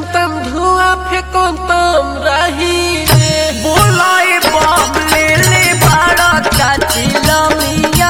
चलंतम धुआं फेंकंतम रही रे बोलाए बम ले ले बड़ा काचिला मिया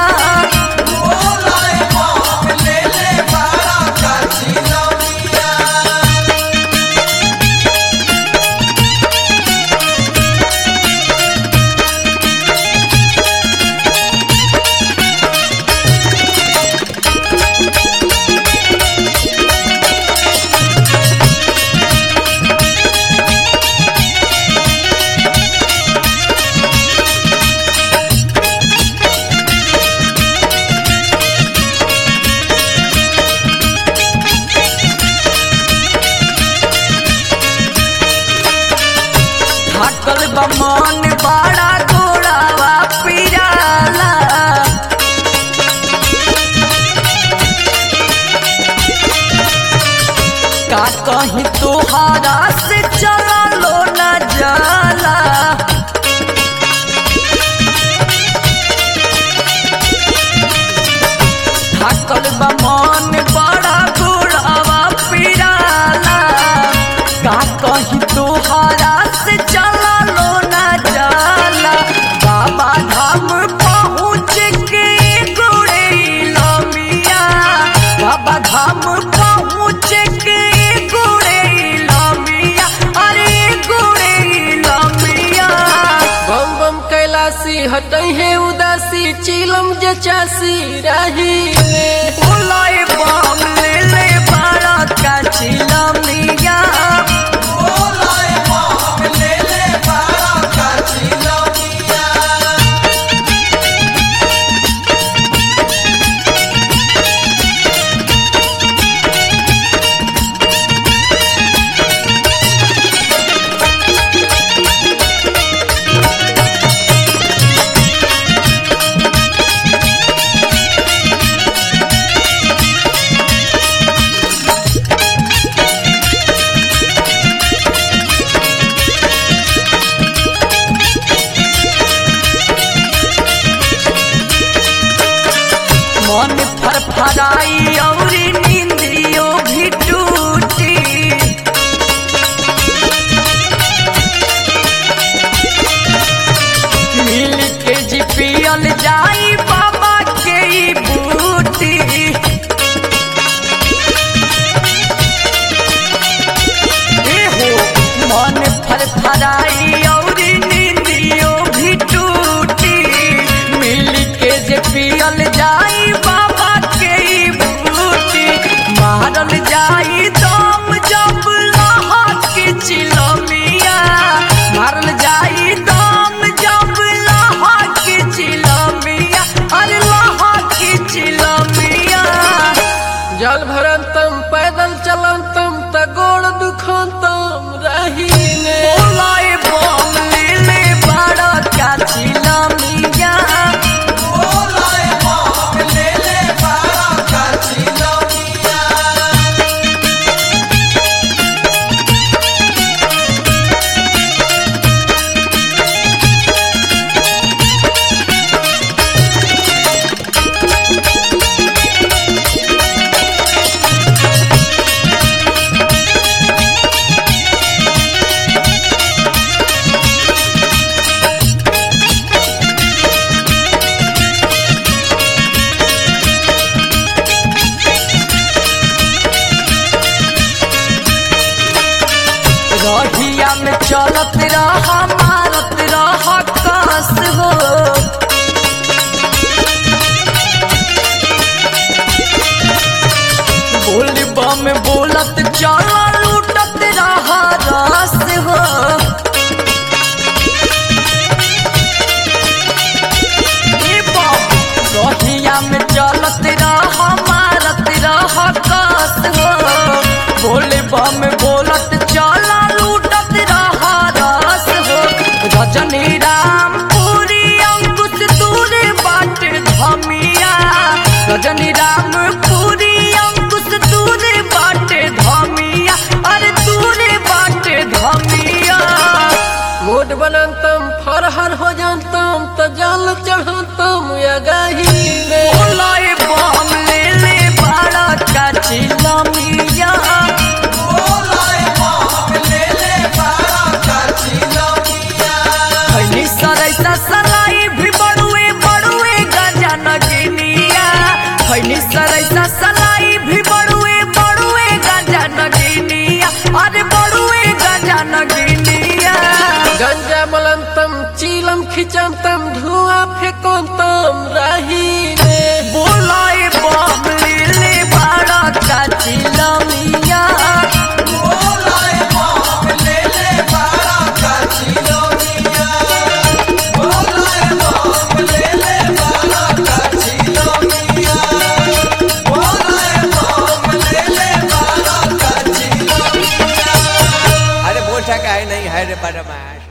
थाकल बमन बड़ा गोड़ावा पिराला का कहीं तोहारा से चलो न जाला थाकल बमन बड़ा गोड़ावा पिराला का कहीं तोहारा से चला लो न जाला बाबा धाम पहुँच के गोड़े लमिया बाबा धाम पहुँच के गोड़े लमिया अरे गोड़े लमिया बम बम कैलाशी हटई है उदासी चिलम जचासी रही रे बोलाए बम ले ले बारा का चिलमिया मन फरफराई औरी नींदियो भी टूटी मिल के जी पियल जाई बाबा के ई बूटी एहो मन फरफराई औरी नींदियो भी टूटी मिल के जे पियल जाई बाबा के ई बूटी मारल जाई दम जब लहा के चिलमिया मारल जाई दम जब लहा के चिलमिया अरे लहा के चिलमिया जल भरंतम पैदल चलंतम त गोड़ दुखंतम रही रे बोलाए बम ले ले बड़ा का चिलमिया रहिया में चलत रह मारत रह कस हो बोल बम बोलत चल लूटत रह रस हो ए बाप, रहिया में चलत रह मारत रह कस हो बोले बम बोलत चला लूटत रह रस हो रजनी राम पूरी अंकुश दूर बाट धमिया रजनी राम पूरी अंकुश दूर बाट धमिया अरे दूर बाट धमिया मोट बनंतम फरहर हो जानतम त जल चढ़ंतम या गही रे बोलाए बम ले ले बड़ा का चिलमिया बोलाए उठा के है नहीं है रे बदमाश